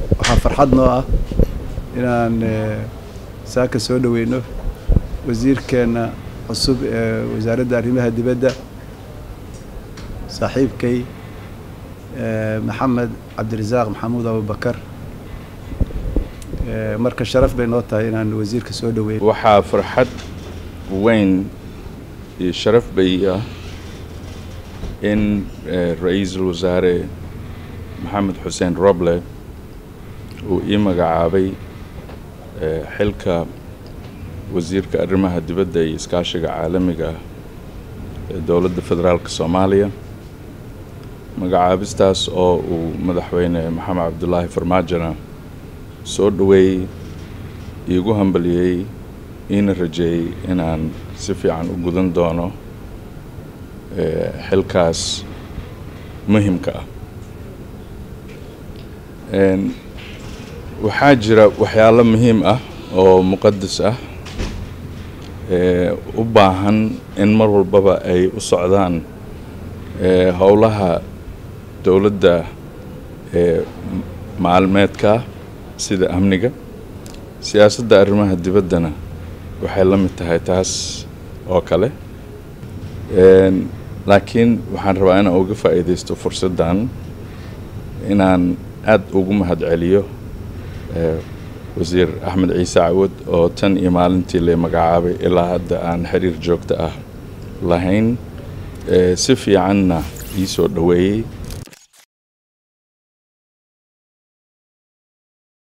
waxaa farxad noo ah inaan saaka soo dhoweyno wasiirkeenna cusub ee wasaaradda arrimaha dibadda saaxiibkay maxamed cabdirasaaq maxamuud abubakar marka sharaf bay noo tahay inaan wasiirka soo dhoweyno waxaa farxad weyn iyo sharaf bay ah in ra-iisul wasaare maxamed xuseen roble uu ii magacaabay xilka wasiirka arrimaha dibadda iyo iskaashiga caalamiga ah ee dowladda federaalka soomaaliya magacaabistaas oo uu madaxweyne maxamed cabdulaahi farmaajona soo dhoweeyey iigu hambaliyey iina rajeeyey inaan si fiican u gudan doono xilkaas muhimka ah waxaa jira waxyaalo muhiim ah oo muqadas ah u baahan in mar walbaba ay u socdaan howlaha dowladda maalmeedka sida amniga siyaasadda arrimaha dibaddana waxay la mid tahay taas oo kale laakiin waxaan rabaa inaan uga faa'iidaysto fursaddan inaan aada ugu mahad celiyo wasiir axmed ciise cawad oo tan iyo maalintii la magacaabay ilaa hadda aan xiriir joogto ah lahayn si fiicanna ii soo dhoweeyey